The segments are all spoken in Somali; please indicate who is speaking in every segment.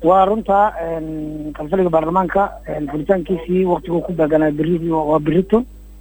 Speaker 1: waa runta kalfaliga baarlamaanka furitaankiisii waktiguu ku beeganaa beri waa berito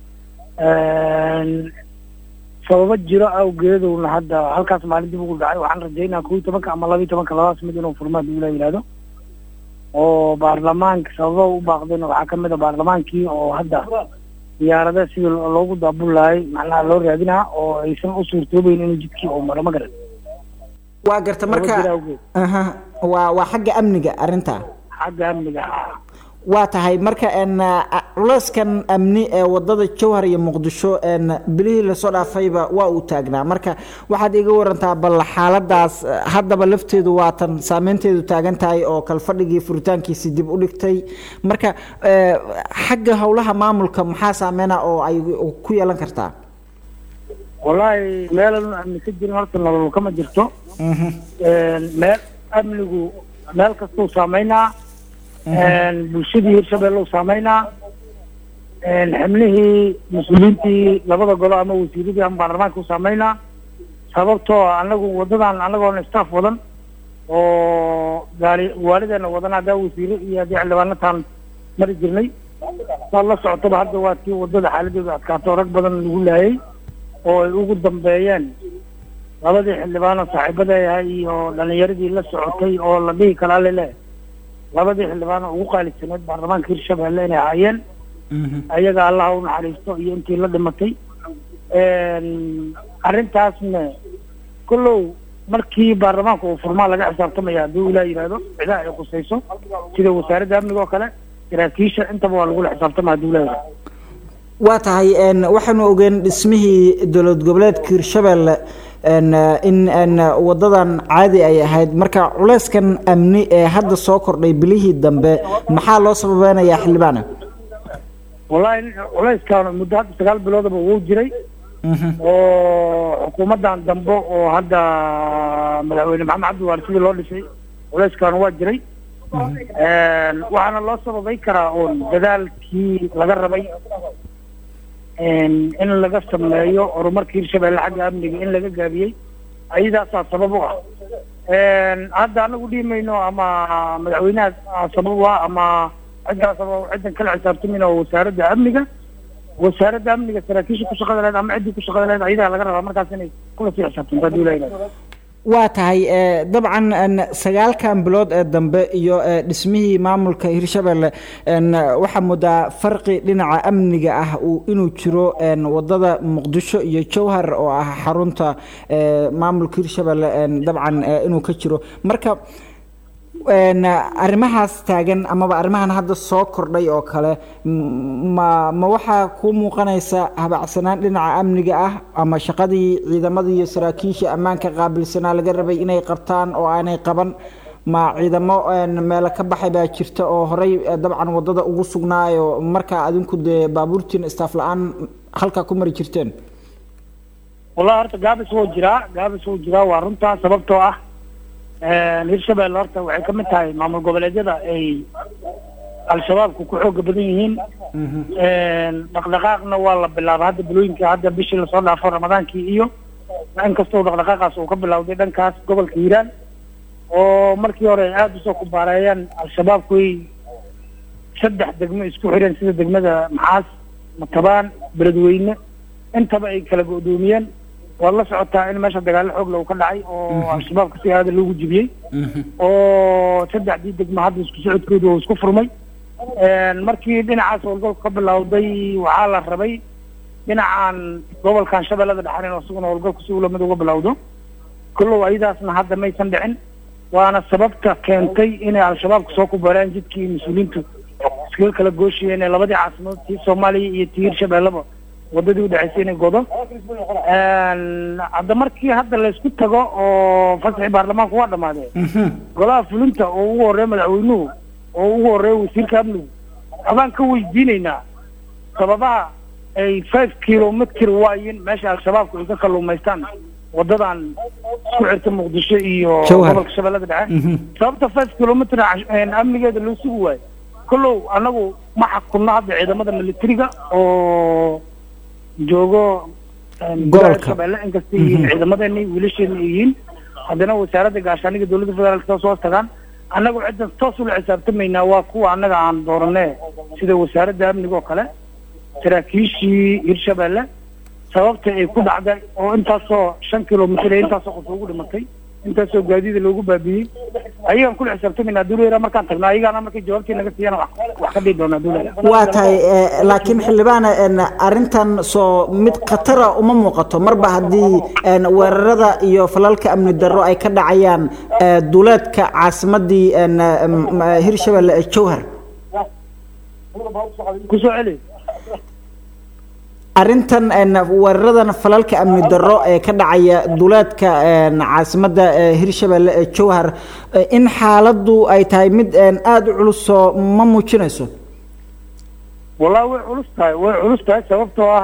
Speaker 1: sababo jiro awgeeduna hadda halkaas maalin dib ugu dhacay waxaan rajaynaa kow iyo tobanka ama laba iyo tobanka labadaas mid inuu furmaa dib ula yidhahdo oo baarlamaanka sababa u baaqdayna waxaa kamid a baarlamaankii oo hadda diyaarada sidii loogu daabulaayay macnaha loo raadinaa oo aysan u suurtoobeyn inuu jidkii uu maro ma garan
Speaker 2: waa garta marka aha waa waa xagga amniga arrinta
Speaker 1: xagga amniga
Speaker 2: waa tahay marka n culeyskan amni ee wadada jowhar iyo muqdisho n bilihii lasoo dhaafayba waa uu taagnaa marka waxaad iga warantaa bal xaaladaas haddaba lafteedu waatan saameynteedu taagan tahay oo kalfadhigii furitaankiisi dib u dhigtay marka xagga howlaha maamulka maxaa saameyna oo ay ku yeelan kartaa
Speaker 1: wallaahi meelan amni ka jirin horta nolol kama jirto meel amnigu meel kastuu saameynaa bulshadii hirshabeelle u saameynaa xibnihii mas-uuliyiintii labada golo ama wasiiradii ama baarlamaanka u saameynaa sababtoo anagu wadadan anagoona staff wadan oo gaari waalideena wadan haddaa wasiire iyo haddii xildhibaanataan mari jirnay saad la socotaba hadda waa tii wadada xaaladeedu adkaato rag badan lagu laayay oo ay ugu dambeeyeen labadii xildhibaanoo saaxiibada ahay iyo dhalinyaradii la socotay oo la dhihi karaa lele labadii xildhibaan oo ugu qaalisaneed baarlamaanka hirshabeelle inay ahaayeen ayaga allaha u naxariisto iyo intii la dhimatay arrintaasna kollow markii baarlamaanka uu furmaa laga xisaabtamaya hadduu ilaa yidhaahdo cidaha ay khusayso sida wasaaradda amniga oo kale saraakiisha intaba waa lagula xisaabtama hadduu ilaa yidhahdo
Speaker 2: waa tahay waxaanu ogeen dhismihii dowlad goboleedka hirshabeelle in wadadan caadi ay ahayd marka culeyskan amni ee hadda soo kordhay bilihii dambe maxaa loo sababeynayaa xildhibaana
Speaker 1: wallahi culeyskan muddo hadda sagaal biloodaba wuu jiray oo xukuumaddan dambe oo hadda madaxweyne maxamed cabdiwaali sidii loo dhisay culeyskan waa jiray waxaana loo sababay karaa oon dadaalkii laga rabay in laga sameeyo horumarka hirshabeelle xagga amniga in laga gaabiyey ayadaasaa sabab u ah hadda anagu dhihi mayno ama madaxweynaha sabab u ah ama ciddaa sabab ciddan kala xisaabtamin oo wasaaradda amniga wasaaradda amniga saraakiisha ku shaqada leed ama ciddii ku shaqada leed ayadaa laga rabaa markaas inay kula sii xisaabtanto haddii la yidhahdo
Speaker 2: waa tahay dabcan sagaalkan bilood ee dambe iyo dhismihii maamulka hirshabeelle waxaa moodaa farqi dhinaca amniga ah inuu jiro wadada muqdisho iyo jowhar oo ah xarunta maamulka hirshabeelle dabcan inuu ka jiro marka arrimahaas taagan amaba arrimahan hadda soo kordhay oo kale ma ma waxaa kuu muuqanaysa habacsanaan dhinaca amniga ah ama shaqadii ciidamadii iyo saraakiisha ammaanka qaabilsanaa laga rabay inay qabtaan oo aanay qaban ma ciidamo meelo ka baxay baa jirta oo horey dabcan wadada ugu sugnaayo markaa adinku dee baabuurtiin istaaf la-aan halkaa ku mari jirteen
Speaker 1: wallahi horta gaabis wuu jiraa gaabis wuu jiraa waa runtaa sababtoo ah hirshabelle horta waxay kamid tahay maamul goboleedyada ay al-shabaabku ku xooga badan yihiin dhaqdhaqaaqna waa la bilaaba hadda bilooyinka hadda bishii lasoo dhaafo ramadaankii iyo inkastoo dhaqdhaqaaqaas uu ka bilawday dhankaas gobolka hiiraan oo markii hore ay aada usoo kubaareeyeen al-shabaabku ay saddex degmo isku xireen sida degmada maxaas matabaan beledweyne intaba ay kala go-doomiyeen waad la socotaa in meesha dagaalo xoog lagu ka dhacay oo al-shabaabka si aada loogu jibiyey oo saddexdii degmo hadda isku socodkooda oo isku furmay markii dhinacaas howlgalku ka bilowday waxaa la rabay dhinacan gobolkan shabeellada dhexan in isaguna howlgalku si ulamid uga bilowdo kollow ayadaasna hadda maysan dhicin waana sababta keentay inay al-shabaabka soo kubareen jidkii mas-uuliyiintu iskaga kala gooshiyeen ee labadii caasimadood tii soomaaliya iyo tii hirshabeelleba wadadii udhexaysay inay godo hadda markii hadda laysku tago oo fasaxii baarlamaanku waa dhamaadee golaha fulinta oo ugu horeeya madaxweynuhu oo ugu horeeya wasiirka amnigu waxbaan ka weydiinaynaa sababaha ay five kilomitr waayin meesha al-shabaabku ay ka kaluumaystaan wadadan isku xirta muqdisho iyo gobolka shabeellada dhexe sababta five kilomitr amnigeeda loo sugi waayo kollow anagu ma xakunno hadda ciidamada militariga oo joogo gobolka shabeelle inkasta yihiin ciidamadeeni wiilasheena yihiin haddana wasaaradda gaashaaniga dowladda federaalk soo hoos tagaan annagu ciddan toos ula xisaabtamaynaa waa kuwa annaga aan dooranee sida wasaaradda amniga oo kale saraakiishii hirshabeelle sababta ay ku dhacday oo intaasoo shan kilomitr ee intaasoo qof ugu dhimatay intaasoo gaadiida loogu baabiyey ayagaan kula xisaabtamayna duuleyra markaan tagno ayagaana markay jawaabtii naga siiyana wax wax ka dhihi doonaa duuleyra
Speaker 2: waa tahay laakiin xildhibaane arrintan soo mid khatara uma muuqato marba haddii weerarada iyo falalka amni darro ay ka dhacayaan duleedka caasimadii hirshabelle ee jowhar
Speaker 1: kusoo celi
Speaker 2: arrintan weeraradan falalka amni darro ee ka dhacaya duleedka caasimadda hirshabelle ee jowhar in xaaladdu ay tahay mid aada u culusoo ma muujinayso
Speaker 1: wallahi way culus tahay way culus tahay sababtoo ah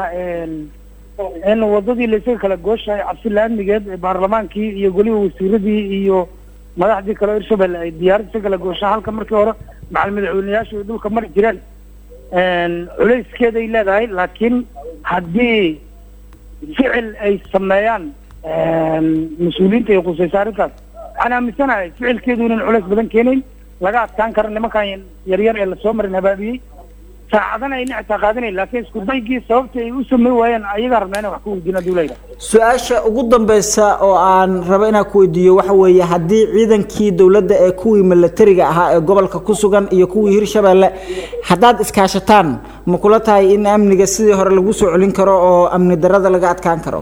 Speaker 1: in wadadii laysaga kala gooshahay cabsi la-amnigeed baarlamaankii iyo goliba wasiiradii iyo madaxdii kale hirshabelle ay diyaarad isa kala gooshaan halka markii hore macal madaxweyneyaashu ay dhulka mari jireen culayskeeday leedahay laakiin haddii ficil ay sameeyaan mas-uuliyiinta ay khusaysa arrinkaas waxaan aaminsanahay ficilkeedu inan culays badan keenayn laga adkaan karo nimankan yaryar ee lasoo marin habaabiyey saacadana ayna xitaa qaadanayn laakiin isku daygii sababta ay u samey waayeen ayagaa rabnaa inaan wax ka weydiina duulayda
Speaker 2: su-aasha ugu dambeysa oo aan rabo inaan ku weydiiyo waxa weeye haddii ciidankii dowladda ee kuwii milatariga ahaa ee gobolka ku sugan iyo kuwii hirshabelle haddaad iskaashataan ma kula tahay in amniga sidii hore lagu soo celin karo oo amni darada laga adkaan karo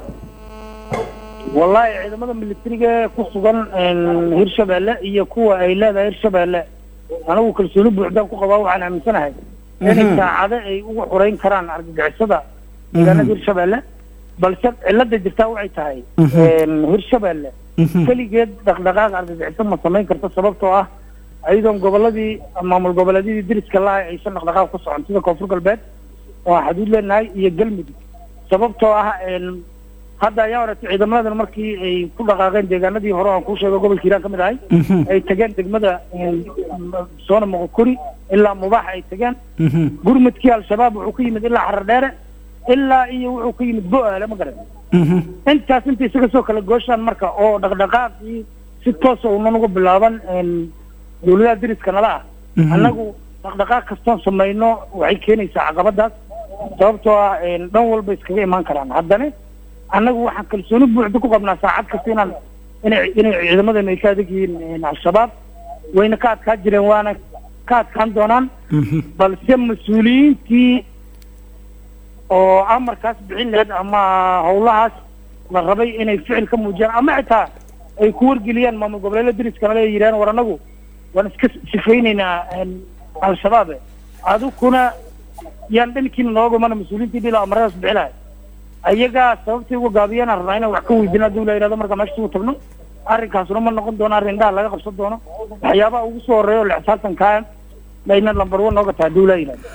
Speaker 1: wallahi ciidamada militariga ku sugan hirshabelle iyo kuwa ay leedahay hirshabelle anigu kalsooni buuxdaan ku qabaa waxaan aaminsanahay inay saacado ay uga xoreyn karaan argagixisada deegaanada hirshabelle balse cilada jirtaa waxay tahay hirshabelle keligeed dhaqdhaqaaq argagixiso ma samayn karto sababtoo ah ayadoon goboladii maamul goboleedyadii diriska lahay aysan dhaqdhaqaaq ku socon sida koonfur galbeed oo xaduud leenahay iyo galmudug sababtoo ah hadda ayaa horeetay ciidamadan markii ay ku dhaqaaqeen deegaanadii hore aan kuu sheego gobolka hiiraan ka mid ahay ay tageen degmada soona moqokori ilaa mubaax ay tageen gurmudkii al-shabaab wuxuu ka yimid ilaa xarar dheere ilaa iyo wuxuu ka yimid bo-aale ma garan intaas inta isaga soo kala gooshaan marka oo dhaqdhaqaaqii si toosa unan uga bilaaban dawladaha diriska nala ah annagu dhaqdhaqaaq kastoon samayno waxay keenaysaa caqabadaas sababtoo ah dhan walba iskaga imaan karaan haddana annagu waxaan kalsooni buuxda ku qabnaa saacad kasta inaan inay inay ciidamadana ay ka adag yihiin al-shabaab wayna ka adkaan jireen waana ka adkaan doonaan balse mas-uuliyiintii oo amarkaas bixin laheyd ama hawlahaas la rabay inay ficil ka muujiyaan ama xitaa ay ku wargeliyaan maamul goboleedla diriskana le yidhahan war annagu waan iska sifaynaynaa al-shabaabe adukuna yaan dhankiina nooga mana mas-uuliyiintii dhila amaradaas bixi lahay ayagaa sababtay uga gaabiyana rabnaa inaan wax ka weydiina haduu la yidhahdo marka meesha sugu tagno arrinkaasuna ma noqon doono arrin indhaha laga qabsan doono waxyaabaha ugu soo horreeya oo la xisaabtankaa layna lambar one nooga taha haduu la yidhahdo